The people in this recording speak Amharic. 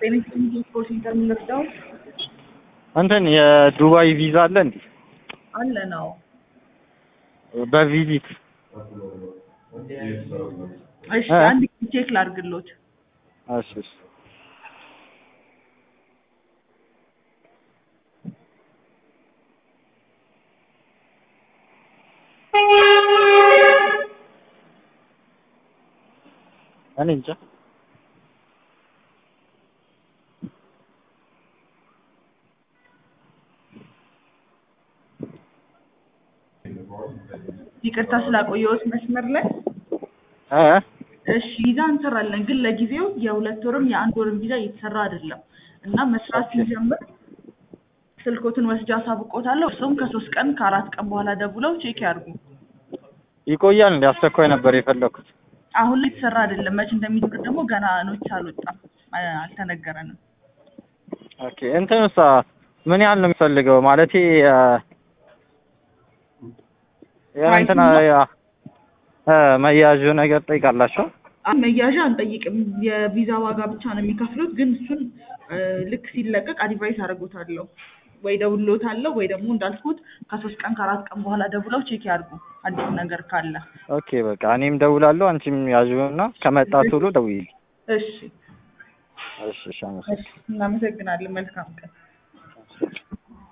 ጤና ስፖርት ሴንተር የምንወስደው እንትን የዱባይ ቪዛ አለ እንዴ? አለ ነው። በቪዚት እሺ እ? አንድ ቼክ ላድርግሎት። እሺ እሺ። እኔ እንጃ ይቅርታ ስላቆየሁት መስመር ላይ። እ እሺ ቪዛ እንሰራለን፣ ግን ለጊዜው የሁለት ወርም የአንድ ወርም ቪዛ እየተሰራ አይደለም እና መስራት ሲጀምር ስልኮትን ወስጃ አሳውቆታለሁ። እሱም ከሶስት ቀን ከአራት ቀን በኋላ ደውለው ቼክ ያድርጉ። ይቆያል እንዴ? አስቸኳይ ነበር የፈለኩት። አሁን ላይ የተሰራ አይደለም። መቼ እንደሚጀምር ደግሞ ገና ኖቲስ አልወጣም፣ አ- አልተነገረንም። ኦኬ እንትንሳ ምን ያህል ነው የሚፈልገው? ማለቴ እ፣ የሆነ እንትን አ- እ፣ መያዥ ነገር ጠይቃላችሁ? አይ መያዣ አንጠይቅም። የቪዛ ዋጋ ብቻ ነው የሚከፍሉት። ግን እሱን እ፣ ልክ ሲለቀቅ አድቫይስ አደርጎታለሁ ወይ ደውሎታለሁ ወይ ደግሞ እንዳልኩት ከሶስት ቀን ከአራት ቀን በኋላ ደውለው ቼክ ያድርጉ አዲስ ነገር ካለ። ኦኬ በቃ እኔም ደውላለሁ፣ አንቺም ያዥውና ከመጣ ቶሎ ደውዪልኝ። እሺ እሺ እሺ፣ አመሰግናለሁ። እሺ፣ እናመሰግናለን። መልካም ቀን።